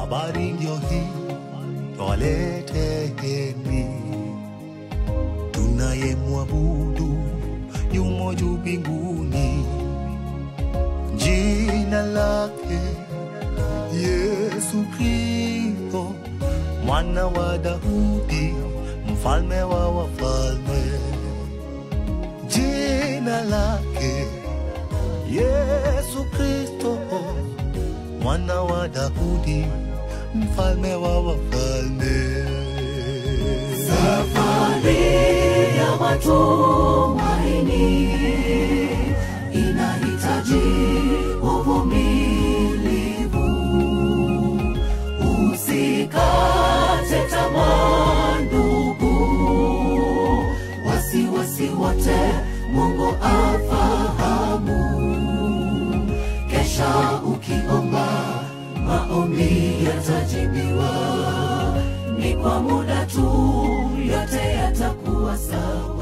habari ndio hii twaleteni, tunayemwabudu yumo juu mbinguni, jina lake Yesu Kristo, mwana wa Daudi, mfalme wa wafalme. Jina lake Yesu Kristo, mwana wa Daudi, mfalme wa wafalme. Safari ya matumaini inahitaji uvumilivu. Usikate tamaa ndugu, wasiwasi wote Mungu afahamu. Kesha ukiomba, maombi yatajibiwa, ni kwa muda tu, yote yatakuwa sawa.